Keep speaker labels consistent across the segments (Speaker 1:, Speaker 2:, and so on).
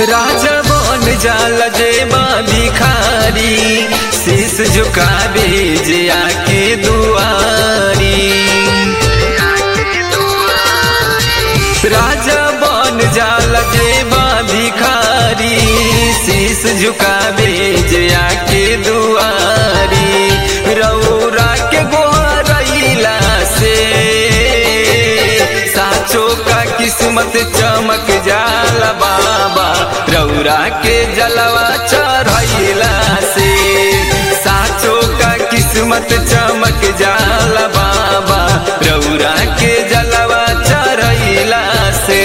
Speaker 1: राजा बन जाल जेबा भिखारी शीश झुकावे जे आके दुआरी राजा बन जाल जेबा भिखारी शीश झुकावे जे आके दुआरी रौरा के गोहरैला से साचो का किस्मत चमक जाला बाबा रौरा के जलवा चढ़ैला से साचो का किस्मत चमक जाला बाबा रौरा के जलवा चढ़ैला से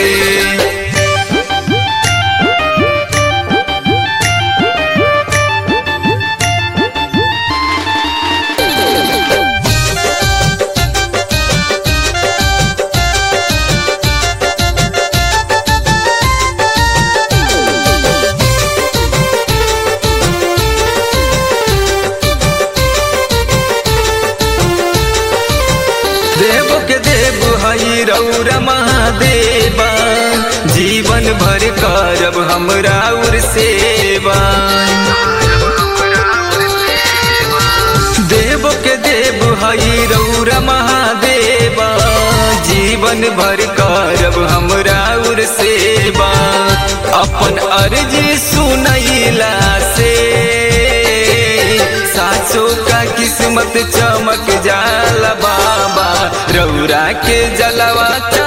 Speaker 1: देव के देव हई रौरा महादेवा जीवन भर करब हमरा उर सेवा देव के देव हई रौरा महादेवा जीवन भर करब हमरा उर सेवा अपन अर्जी सुनैला से सासो का किस्मत चमक जाला बाबा रौरा के जलवा